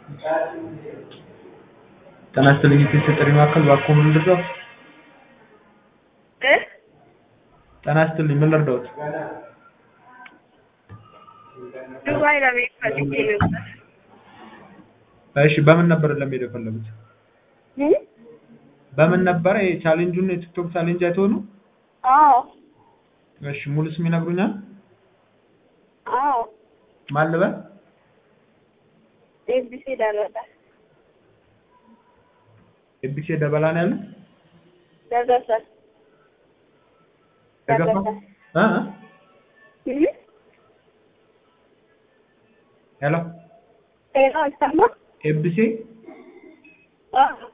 ጤና ይስጥልኝ የቴሌ ጥሪ ማዕከል እባክዎ ምን ልርዳዎት? እ ጤና ይስጥልኝ ምን ልርዳዎት? ዱባይ ለመሄድ ፈልጌ ነበር። እሺ በምን ነበር ለመሄድ የፈለጉት? እ በምን ነበረ የቻሌንጁን የቲክቶክ ቻሌንጅ አይተው ነው? አዎ እሺ ሙሉ ስም ይነግሩኛል? አዎ ማን ልበል? ኤቢሲ ደረሰ ኤቢሲ ደበላ ነው ያለው? ደረሰ ደገፋ? እ እ እ ሄሎ ሄሎ አይሰማ ኤቢሲ አዎ